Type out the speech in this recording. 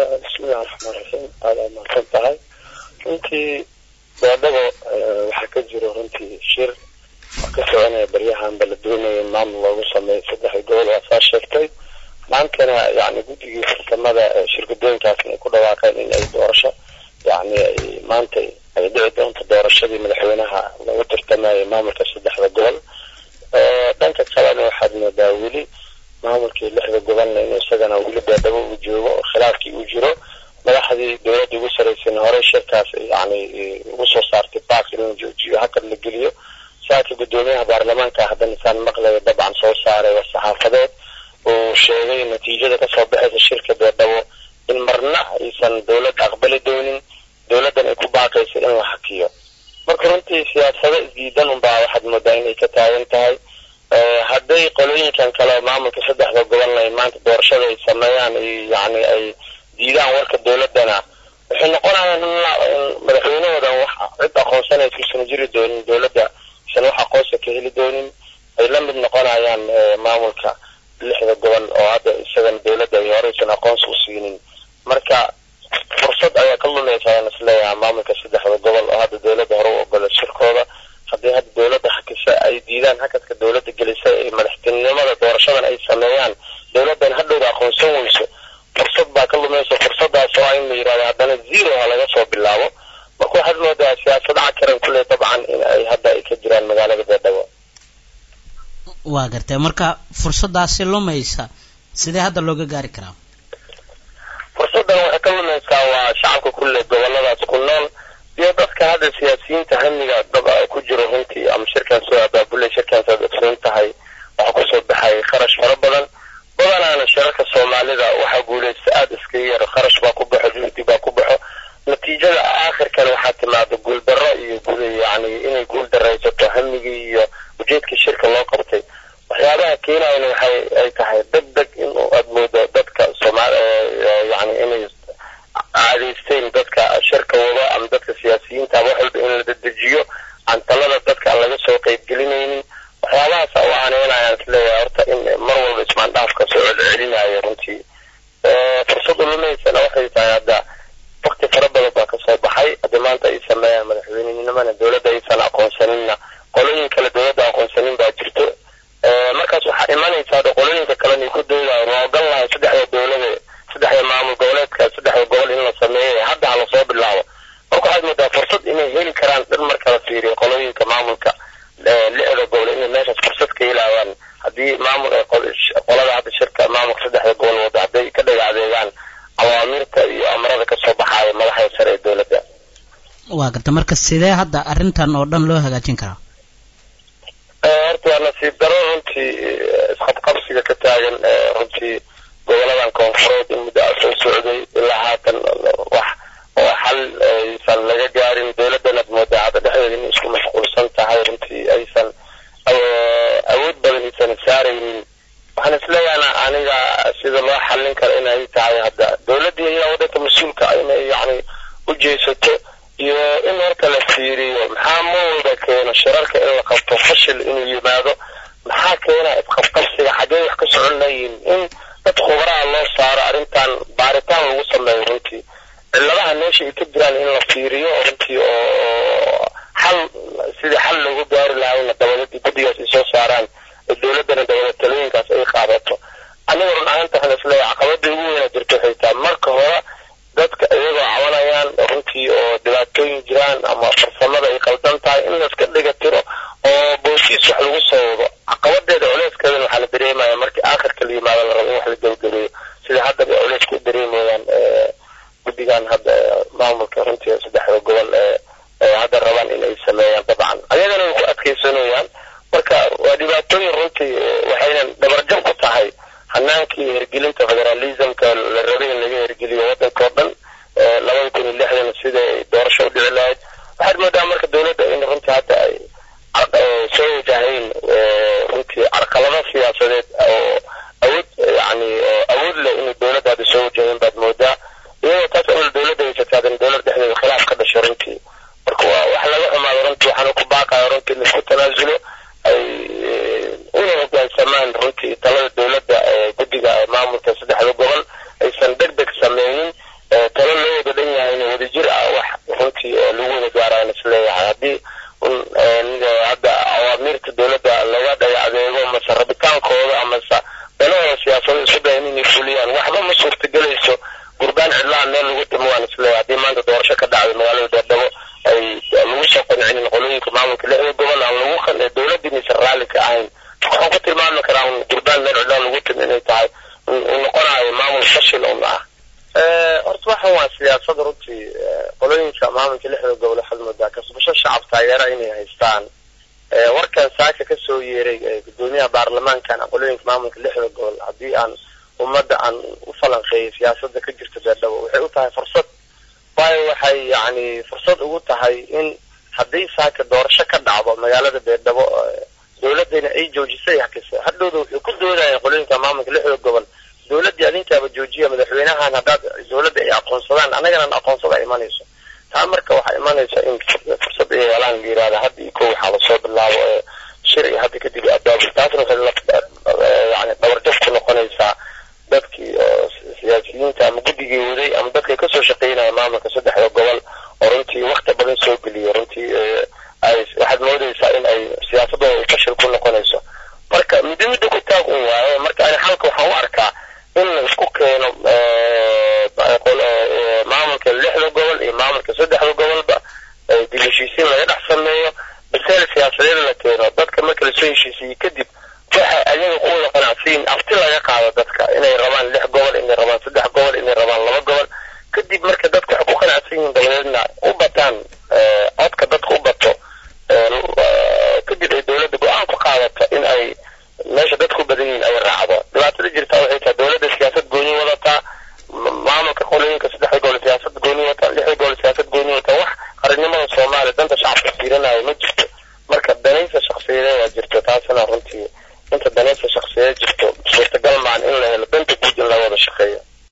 bismillahi raxmaan raxiim aada aa mahadsan tahay runtii baadhabo waxaa ka jiro runtii shir oo ka soconaya baryahanba la doonaya in maamul loogu sameeyo saddexda gobol waa saa sheegtay maantana yani guddigii farsamada shirkadooyinkaasna ay ku dhawaaqeen in ay doorasho yani ay maanta ay dhici doonto doorashadii madaxweynaha lagu tartamayay maamulka saddexda gobol dhanka kalena waxaad moodaa weli maamulkii lixda gobolna inuu isagana weli baadhabo uu joogo oo khilaafkii uu jiro madaxdii dowladda ugu saraysan horey shirkaas yani ugu soo saartay baak in la joojiyo hakad la geliyo saaka guddoomiyaha baarlamaanka haddana isaan maqlaya dabcan soo saaray war saxaafadeed uu sheegay natiijada kasoo baxaysa shirka baadhabo in marna aysan dowladda aqbali doonin dowladdan ay ku baaqaysa in la hakiyo marka runtii siyaasado isdiidan unbaa waxaad moodaa inay ka taagan tahay hadday qolooyinkan kale maamulka saddexda gobolna ay maanta doorashada ay sameeyaan yani ay diidaan warka dowladdana waxay noqonayaan in madaxweynahoodan wax cid aqoonsanaysa isan jiri doonin dowladda isan wax aqoonsa ka heli doonin ay la mid noqonayaan maamulka lixda gobol oo hadda isagan dowladda ay horeysan aqoonsi u siinin marka fursad ayaa ka lumaysa ayaan isleeyahay maamulka saddexda gobol oo hadda dowladda hore u ogola shirkooda haddii hadda dowladda hakisa ay diidaan hakadka dowladda gelisay ay madaxtinimada doorashadan ay sameeyaan dowladdan hadhowda aqoonsan weyso fursad baa ka lumaysa fursadaas oo in la yidhahdo haddana zero ha laga soo bilaabo marka waxaad moodaa siyaasadaha karan kule dabcan in ay hadda ay ka jiraan magaalada beedhabo waa gartay marka fursadaasi lumaysa sidee hadda looga gaari karaa fursaddan waxay ka lumaysaa waa shacabka kulle goboladaas ku nool iyo dadka hadda siyaasiyiinta hamiga dab ku jiro runtii ama shirkan soo abaabulay shirkan saad ogsoon tahay waxaa kusoo baxay kharash fara badan badanaana shirarka soomaalida waxaa guulaysta aada iskaga yar kharash baa ku baxo juhdi baa ku baxo natiijada aakhirkana waxaa timaada guuldarro iyo yani inay guul daraysato hamigii iyo ujeedkii shirka loo qabtay waxyaabaha keenayana waxay ay tahay deg deg in aad moodo dadka soomaal yani inay caadaysteen dadka shirka wado ama dadka siyaasiyiinta ama wax walba in la dedejiyo aan talada dadka aan laga soo qeybgelinaynin waxyaabahaas u aaneynayaan isleeyahay horta in mar walba ismaandhaafka soo celcelinayo runtii fursad ulumaysana waxay tahay hadda wakti fara badan baa kasoo baxay haddii maanta ay sameeyaan madaxweynenimana dowladda aysan aqoonsaninna qolooyin kale dowladda aqoonsanin baa jirto markaas waxaa imanaysa hadda qolooyinka kalena ay ku doodayan waa ogan lahay saddexda dowlada saddexda maamul goboleedka saddexda gobol in la sameeyo hadda ha lasoo bilaabo marka waxaad moodaa fursad inay heli karaan dhan marka la fiiriyo qolooyinka maamulka lixda gobol inay meeshaas fursad ka helayaan haddii maamul qolada hadda shirka maamulka saddexda gobol wada hadday ka dhaga adeegaan awaamirta iyo amarada kasoo baxaaya madaxda sare ee dowladda waa garta marka sidee hadda arrintan oo dhan loo hagaajin karaa horta waa nasiib daro runtii isqabqabsiga ka taagan runtii goboladan koonfureed in muddo a soo socday ilaa haatan wax oo xal aysan laga gaarin dowladdan aad moodaa hadda dhexdeeda inay isku mashquulsan tahay runtii aysan awood badan aysan saaraynin waxaan isleeyahay aniga sida loo xallin karo inay tahay hadda dowladdii iyaa waddanka mas-uulka inay yacni u jeesato iyo in horta la fiiriyo maxaa ma walba keeno shirarka in la qabto fashil inuu yimaado maxaa keena isqabqabsiga xaggee wax ka socon layihin in dad khubaraha loo saaro arrintan baaritaan lagu sameeyo runtii cilladaha meesha ay ka jiraan in la fiiriyo runtii oo xal sidii xal loogu gaari lahayna dabaladii guddigaas ay soo saaraan dowladdana dabada talooyinkaas ay qaadato aniga run ahaanta waxaan isleeyahay caqabada ugu weyna jirto waxay tahay marka hore dadka iyagoo cabanayaan runtii oo dhibaatooyin jiraan ama farsamada ay qaldan tahay in layska dhiga tiro oo boosiis wax lagu soo wado caqabadeeda culeyskeedana waxaa la dareemaya markii aakhirka la yimaado la rabo in wax la gebageleeyo sida haddaba culeyska u dareemayaan guddigan hadda maamulka runtii saddexda gobol ee hadda rabaan in ay sameeyaan dabcan ayagana way ku adkaysanayaan marka waa dhibaatooyin runtii waxaynan dhabarjab ku tahay hanaankii hergelinta federalismka la rabay in laga hergeliyo waddanka oo dhan labada kun iyo lixdan sida ay doorasho u dhici lahayd waxaad moodaa marka lagu wada gaaraan isleeyahay haddii hadda awaamiirta dowladda laga dhaga adeego mase rabitaankooda amase danahooda siyaasado isu dayan inay fuliyaan waxba ma suurtagelayso gurbaan cidlaha meel lagu timo waan isleeyahay haddii maanta doorasho ka dhacday magaalada beerdhabo ay lagu soo qancinin qolooyinka maamulka lixda gobol aan lagu kan dowladda inaysan raalli ka ahayn waxaan ku tilmaami karaa gurbaan meel cidlaha lagu timo inay tahay uu noqonayo maamul fashil un ah horta waxan waa siyaasada runtii qolooyinka maamulka lixda gobol waxaad moodaa kasbasho shacab taageera inay haystaan warkan saaka kasoo yeeray gudoomiyaha baarlamaankan qolooyinka maamulka lixda gobol haddii aan ummadda aan u falanqeeyay siyaasada ka jirta beerdhabo waxay u tahay fursad waayo waxay yani fursad ugu tahay in haddii saaka doorasho ka dhacdo magaalada beerdhabo dowladana ay joojisay hakisa hadhowda wuxuu ku doodaya qolooyinka maamulka lixda gobol dowladdii adinkaaba joojiya madaxweynahan haddaad dowladda ay aqoonsadaan annagana aqoonsada imanayso taa marka waxaa imanaysa in fursad ay helaan la yirahda hadda iyo kow waxaa lasoo bilaabo ee shir iyo hadda kadib abaabul taasna waxay yani dabarjab ku noqonaysaa dadkii oo siyaasiyiinta ama guddigii waday ama dadkay kasoo shaqeynaya maamulka saddexda gobol oo runtii wakti badan soo geliya runtii ay waxaad moodaysaa in ay siyaasadooda ay fashil ku noqonayso marka middo midda ku taag un waaye marka ani xalka waxaan u arkaa in la isku keeno maamulka lixda gobol iyo maamulka saddexda gobolba dib heshiisiin laga dhex sameeyo biseel siyaasadeed la keeno dadka marka lasoo heshiisiiyey kadib waxa ayaga ku wada qanacsiin afti laga qaado dadka inay rabaan lix gobol inay rabaan saddex gobol inay rabaan laba gobol kadib marka dadka waxay ku qanacsan yihiin dabadeedna u bataan codka dadka u bato kadib ay dowladda go-aan ku qaadato in ay meesha dadku badan yihiin ay raacdo dhibaatada jirtaa waxay tahay dowladda siyaasad gooni wadataa maamulka qolooyinka saddexda gobol siyaasad gooni wataa lixda gobol siyaasad gooni wataa wax qaranimada soomaaliya danta shacabka fiirinayo ma jirto marka danaysa shaksiyadeeda jirto taasina runtii inta danaysa shaksiyadeed jirto suurtagal maan in la helo danta guud in laga wada shaqeeyo